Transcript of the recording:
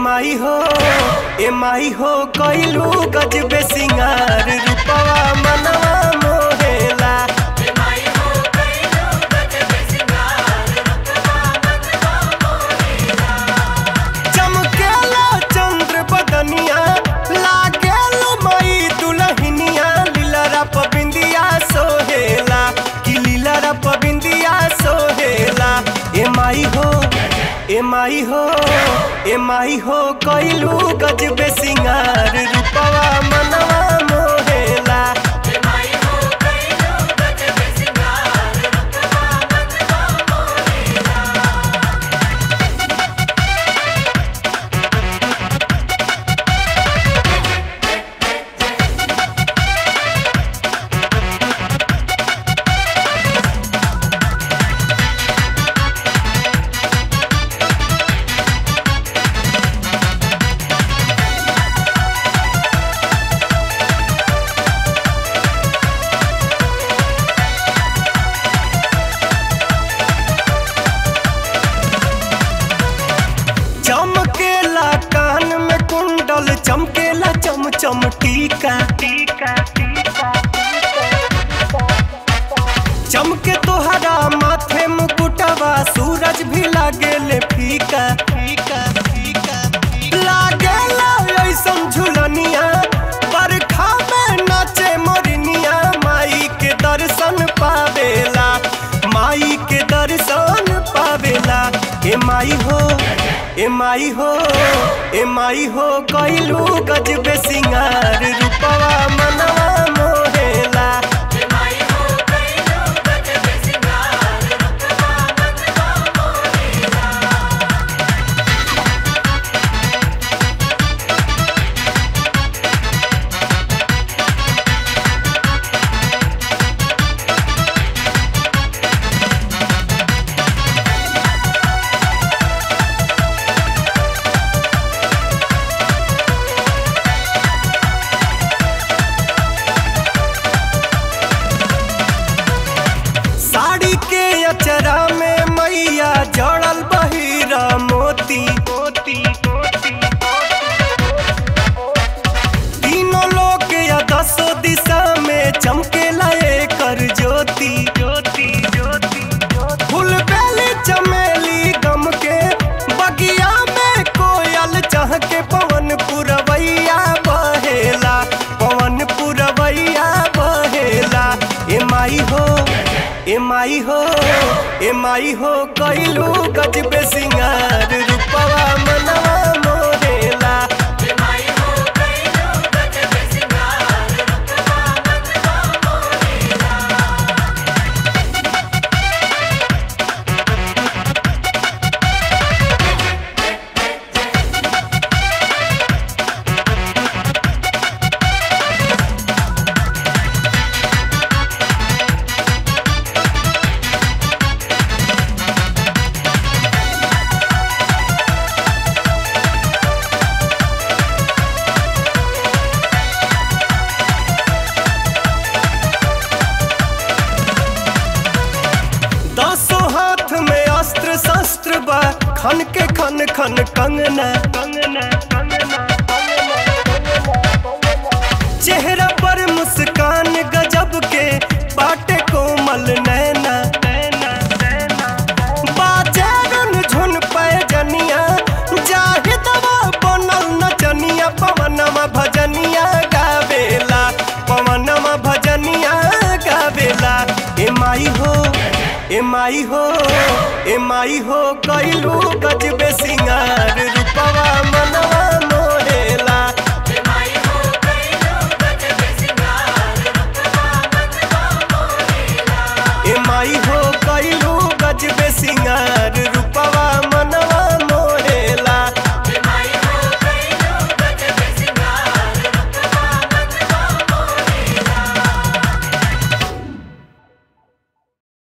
माई हो ए माई हो कइलू गजबे सिंगार रूपवा मनवा मोहेला चमकेला चंद्र बदनिया लागेला मई दुलहिनिया लीलरा पबिंदिया सोहेला कि लीलरा पबिंदिया सोहेला ए माई हो ए माई हो ए माई हो कइलू गजबे सिंगार रूपवा मनवा मोहेला चमकेला कान में कुंडल चमकेला चम चम टीका टीका चमके तोहरा माथे मुकुटवा सूरज भी लागेले फीका फीका फीका लागेला ऐसन झुलनिया बरखा में नाचे मोरनिया माई के दर्शन पावेला माई के दर्शन पावेला ए माई हो ए माई हो ए माई हो कइलू गजबे सिंगार रूपवा मनवा मोहेला साड़ी के अचरा में मैया जड़ल बहिरा मोती मोती तीनों लोग या दसो दिशा में चमकेला कर ज्योति ज्योति ज्योति फूल बेली चमेली गम के बगिया में कोयल चह के पवन पुरवैया बहेला पवन पुरवैया बहेला ए माई हो ए माई हो ए माई हो कइलू गजबे सिंगार रूपवा मनवा मोरेला दसों हाथ में अस्त्र शस्त्र बा खन के खन खन कंगना कंगना कंगना चेहरा पर मुस्कान गजब के बाटे कोमल नैना नैना नैना बाजे रुन झुन पैजनिया जाहि दवा बनल नचनिया पवनमा भजनिया गावेला पवनमा भजनिया गावेला ए माई हो ए माई हो ए माई हो कइलू गजबे सिंगार रूपवा मन